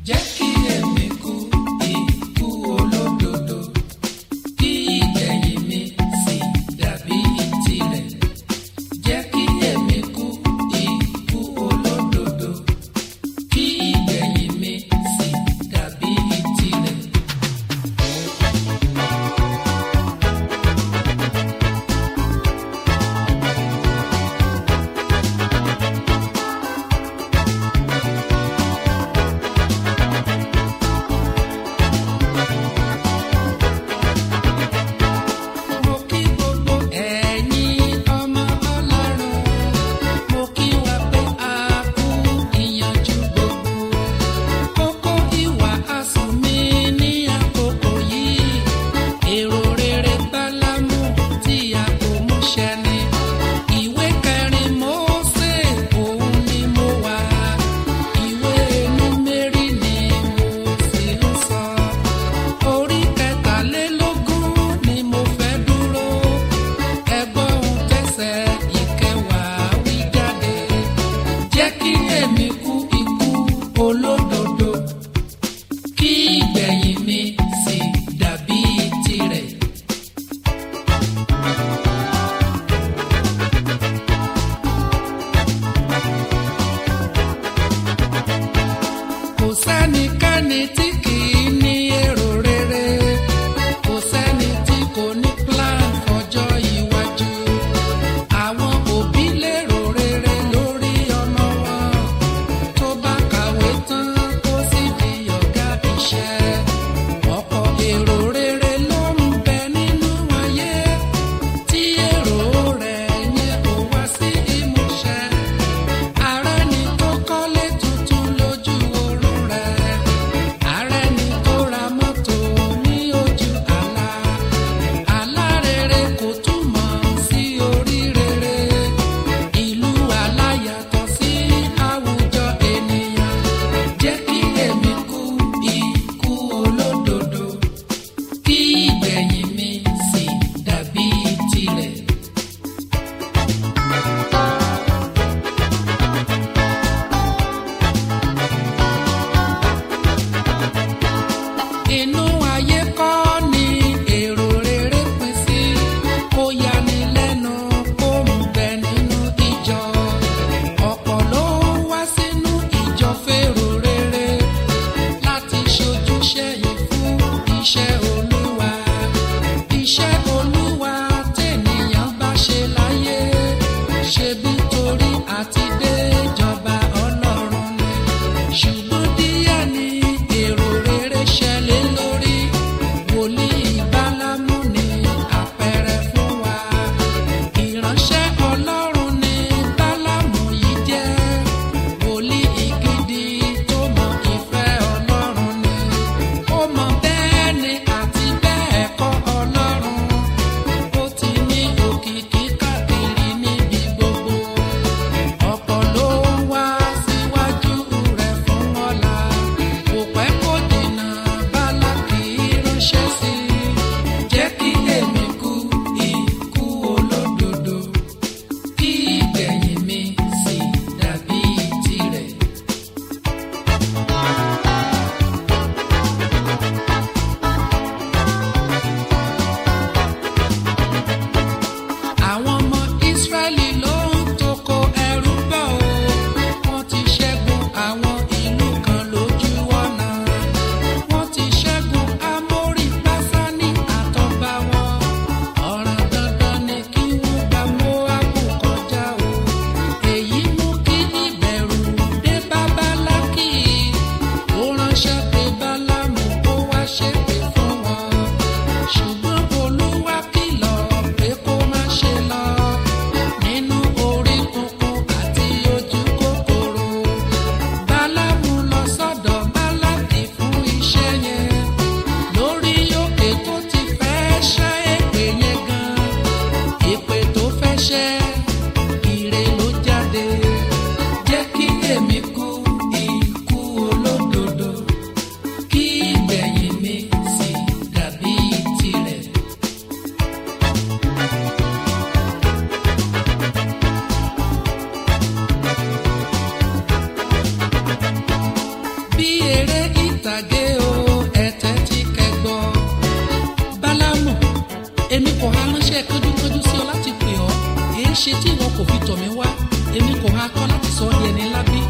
jẹ́ kí èmi kú ikú olódodo kí ìgbẹ̀yìn mi sì dàbí tirẹ̀. jẹ́ kí èmi kú ikú olódodo kí ìgbẹ̀yìn mi sì dàbí tirẹ̀. mo kí gbogbo ẹ̀yin ọmọ ọlọ́run mo kí wa pé a kú ìyànjú gbogbo kókó ìwà asùn mi ní àkókò yìí èrò rere bálámú tí a kò mú ṣẹ ni ìwé kẹrin Mósè òun ni mo wà ìwé Númérì ni mo sì ń sọ orí kẹtàlélógún ni mo fẹ́ dúró ẹgbọ́n ohun tẹ̀sẹ̀ ìkẹwàá wí jáde jẹ́ kí èmi kú ikú olódodo kí ìgbẹ̀yìn mi sì dàbí tirẹ̀. kò sẹ́nikẹ́ni tí kì í ní èrò rere kò sẹ́ni tí kò ní plan fọjọ́ iwájú àwọn òbí lérò rere lórí ọmọ wọn tó bá kàwé tán kó sì di ọ̀gá iṣẹ́ ọ̀pọ̀ èrò rere ló ń bẹ nínú ayé tí èrò rẹ̀ yẹn kò wá sí ìmúṣẹ ààrẹ ni tó kọ́lé tuntun lójú oorun rẹ̀ ààrẹ ni tó ra mọ́tò ní ojú àlá àlá rere kò túmọ̀ sí orí rere ìlú àlá yàtọ̀ sí àwùjọ ènìyàn jẹ́ kí èmi kú ikú olódodo kí ìgbẹ̀yìn mi sì dàbí tirẹ̀. inú ayé kọ́ ni èrò rere pín sí kó yani lẹ́nu kó ń bẹ nínú ìjọ ọ̀pọ̀ ló wá sínú ìjọ fèrò rere láti ṣojúṣe yìí fún iṣẹ́ olúwa iṣẹ́ olúwa tènìyàn bá ṣe láyé ṣebí torí àti dé ìjọba ọlọ́run ni ṣùgbọ́n díẹ̀ ni èrò rere ṣẹlẹ̀ lórí wòlíì bálámú ni àpẹẹrẹ fún wa ìránṣẹ́ ọlọ́run ni bálámù yìí jẹ́ wòlíì gidi tó mọ ìfẹ́ ọlọ́run ni ó mọ bẹ́ẹ̀ ni àti bẹ́ẹ̀ kọ́ ọlọ́run ó ti ní òkìkí káàkiri níbi gbogbo ọ̀pọ̀ ló ń wá síwájú rẹ̀ fún ọ̀la kò pẹ́ kó dènà bálákì ránṣẹ́ sí i jẹ́ kí èmi kú ikú olódodo kí ìgbẹ̀yìn mi sì dàbí tirẹ̀. àwọn ọmọ Ísírẹ́lì ló ń toko ẹrú bọ̀ o wọ́n ti ṣẹ́gun àwọn ìlú kan lójú ọ̀nà wọ́n ti ṣẹ́gun Ámórì Básánì àtọ̀gbà wọn ọ̀ràn dandan ni kí wọ́n gba Móábù kọjá o èyí mú kí ìbẹ̀rù dé bá Bálákì ó ránṣẹ́ pé Bálámù ó wá ṣépè fún wọn ṣùgbọ́n Olúwa kìlọ̀ pé kó má ṣe lọ nínú orí kunkun àti ojú kòkòrò Bálámù lọ sọ́dọ̀ Bálákì fún iṣẹ́ yẹn lórí òkè tó ti fẹ́ ṣẹ́ èpè yẹn gan èpè tó fẹ́ ṣẹ́ ire ló jáde jẹ́ kí èmi kú ikú olódodo kí ìgbẹ̀yìn mi sì dàbí tirẹ̀. bí eré ìtàgé o ẹ̀tẹ́ tí kẹgbọ́. bálámù èmi kò há ránṣẹ́ kánjúkánjú sí ọ láti pè ọ́ èé ṣe tí ìwọ kò fi tọ̀ mí wá èmi kò há kọ́ láti sọ ọ́ di ẹni ńlá bí.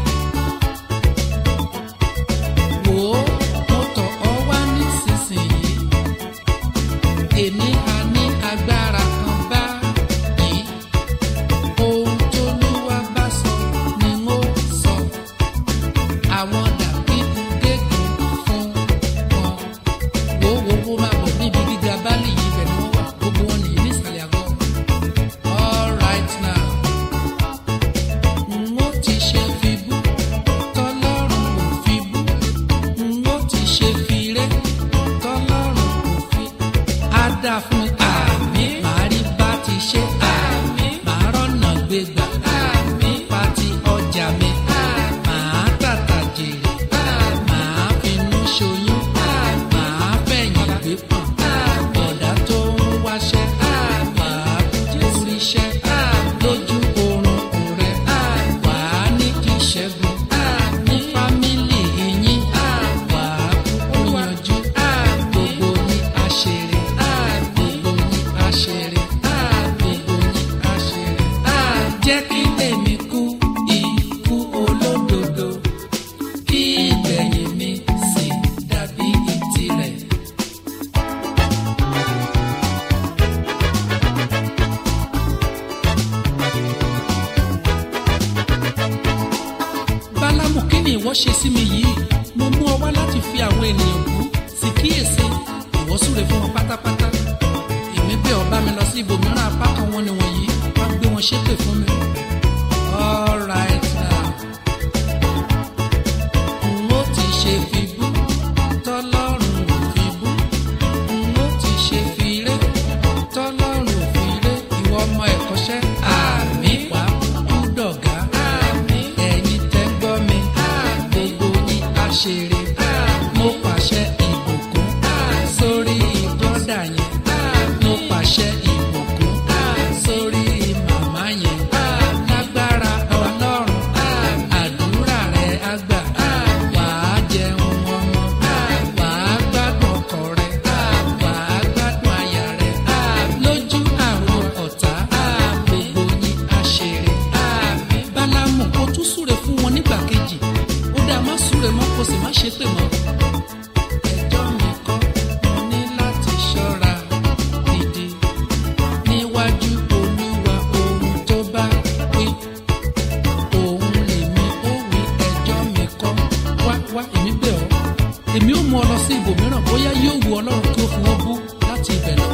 wò ó mo tọ̀ ọ́ wá nísinsìnyí èmi á ní agbára kan báyìí ohun tóluwà bá sọ ni n ó sọ àwọn dàbídù gégùn fún wọn wo wo wo máa bọ̀ níbi gíga báàlì yìí bẹ̀ ni wọ́n wà gbogbo wọn nìyí nísàlẹ̀ àgọ́ all right now n ó ti ṣe fi bú tọ́lọ́run ò fi bú n ó ti ṣe fi ré tọ́lọ́run ò fi á dà fún mi àmì màá rí bá ti ṣe àmì màá rọ́nà gbégbà àmì pa ti ọjà mi màá tàtà jèrè màá finú ṣoyún màá fẹ̀yìn gbé pọ̀n bọ̀dá tó ń wáṣẹ́ wàá kúkú ríṣẹ́ lójú oorun rẹ̀ wàá ní kí ṣẹ́gun ní fámìlì yín wàá kúkú yanjú gbogbo ní àṣírí gbogbo ní àṣírí gbogbo ní àṣírí jẹ́ kí èmi kú ikú olódodo kí ìgbẹ̀yìn mi sì dàbí ìtirẹ̀. bálámù kí ni ìwọ ṣe sí mi yìí mo mú ọ wá láti fi àwọn ènìyàn bú sì kíyèsí ìwọ súre fún wọn pátápátá èmi bẹ̀ ọ́ bá mi lọ sí ibòmíràn apá kan wọn ni wọ̀nyí wá gbé wọn ṣépè fún mi. all right now n ó ti ṣe fi bú tọ́lọ́run ò fi bú n ó ti ṣe fi ré tọ́lọ́run ò fi ré ìwọ ọmọ ẹ̀kọ́ṣẹ́ àmì wà kú dọ̀gá àmì ẹ̀yin tẹ́ gbọ́ mi gbogbo yín á ṣeré mo pàṣẹ ìbùkún sórí bọ́dà yẹn mo pàṣẹ ìbùkún sórí màmá yẹn lágbára ọlọ́run àdúrà rẹ̀ á gbà wàá jẹun ọmọ wàá gbádùn ọkọ rẹ̀ wàá gbádùn aya rẹ̀ lójú àwọn ọ̀tá gbogbo yín á ṣeré bálámù kó tún súre fún wọn nígbà kejì ó dáa má súre mọ́ kó sì má ṣépè mọ́ ẹjọ́ mi kọ́ mo ní láti ṣọ́ra gidi níwájú olúwa ohun tó bá wí òun lèmi ó wí ẹjọ́ mi kọ́ wá wá èmi bẹ̀ ọ́ èmi ó mú ọ lọ sí ibòmíràn bóyá yóò wu ọlọ́run kí ó fi wọ́n bú láti ibẹ̀ lọ.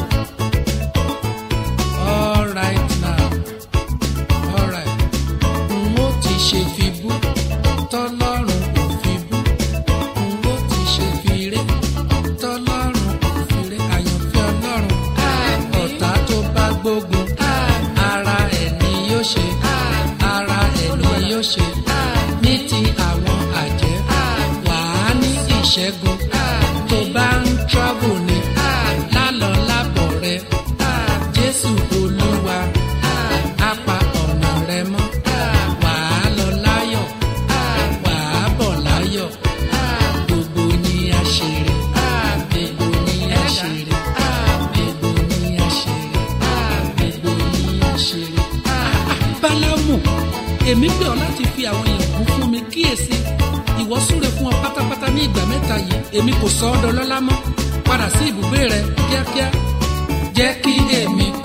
all right now all right n ó ti ṣe fi bú tọ́lọ́run ò fi bú n ó ti ṣe fi ré tọ́lọ́run ò fi ré àyànfẹ́ ọlọ́run ọ̀tá tó bá gbógun ara ẹ̀ ni yóò ṣe ara ẹ̀ ni yóò ṣe ní ti àwọn àjẹ́ wàá ní ìṣẹ́gun tó bá ń travel ní lálọ́ lábọ̀ rẹ jésù olúwa á pa ọ̀nà rẹ mọ́ wàá lọ láyọ̀ wàá bọ̀ láyọ̀ gbogbo ní àṣírí gbogbo ní àṣírí gbogbo ní àṣírí gbogbo ní àṣírí. bálámù èmi pè ọ́ láti fi àwọn èèyàn kún fún mi kíyèsí ìwọ súre fún ọ pátápátá ní ìgbà mẹ́ta yìí èmi kò sọ ọ́ dọlọ́lá mọ́ padà sí ibùgbé rẹ kíákíá jẹ́ kí èmi